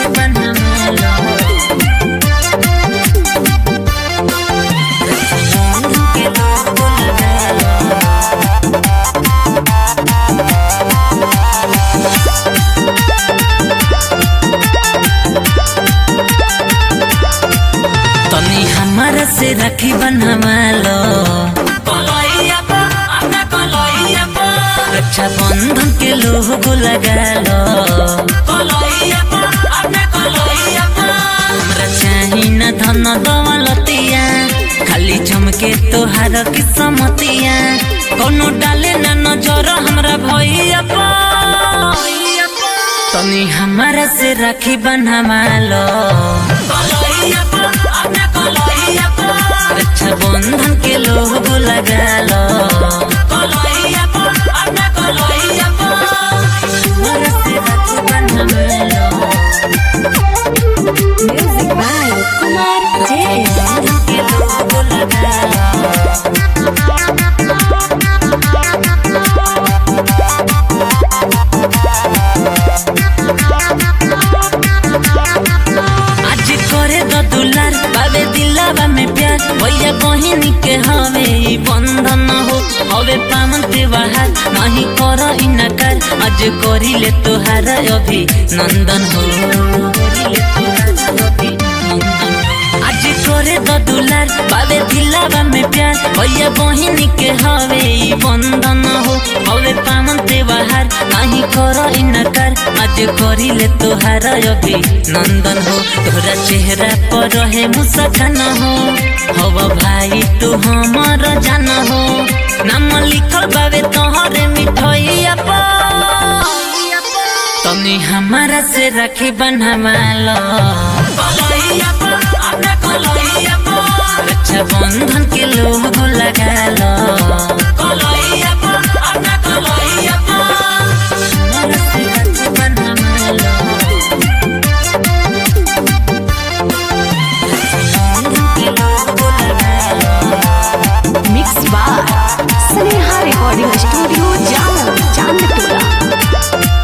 राखी बनवालो रक्षाबंधन के लोगो लगालो तनी हमारा से राखी बनवालो रक्षा बंधन के लोगो लगालो हमरा चाही न धन दौलतिया खाली चमके तोहार किस्मतिया कोनो डाले न नजर हमरा भैया तनी हमारा से राखी बनवालो रक्षा बंधन के लोगो लगालो हमारा से राखी बनवालो Music by Kumar J. बंधन के लोगो लगालो आज करे द दुलार बाबे दिलावा में प्यार भैया बहिनी के हवे ई बंधन हो हवे पावन त्योहार नहीं कर इनकार आज करिले तोहार अभी नंदन हो करिले तोहार अभिनंदन हो। आज करे द दुलार बाबे दिलावा में प्यार भैया बहिनी के हवे ई बंधन हो हवे पावन त्योहार नहीं कर इनकार आज करिले तोहार अभी नंदन हो तोहरा चेहरा पर रहे मुस्कान हो हव भाई तू हमर जान हो नाम लिखल बावे तोहरे मिठैया पर तनी हमारा से राखी बनवालो रक्षा बंधन के लोगो लगालो हमारा से राखी बनवालो रक्षा बंधन के लोगो लगालो Mix by Sneha Recording Studio, Jalan, Chandpura.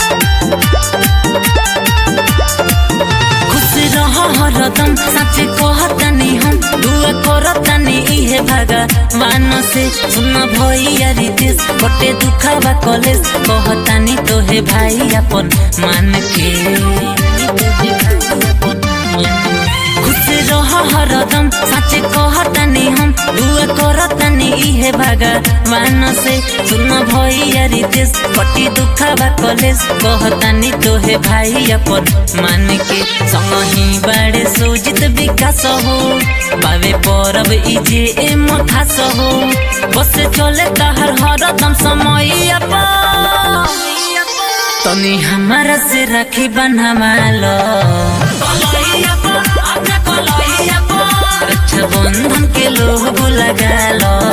खुश रह हरदम सच कहतनी हम दुआ करतनी इहे भगवान से सुन भैया रितेश बटे दुखावा कॉलेज कहतनी तोहे भाई अपन मान के खुश रह हरदम सच कहतनी हम दुआ करतनी इहे भगवान से सुन भैया रितेश बटी दुखावा कॉलेज कहतनी तोहे भाई अपन मान के संगही बाड़े सुजित विकास हो बावे परब इजे एम खास हो बस चले तहर हरदम समय तनी हमारा से राखी बनवालो रक्षा बंधन के लोगो लगालो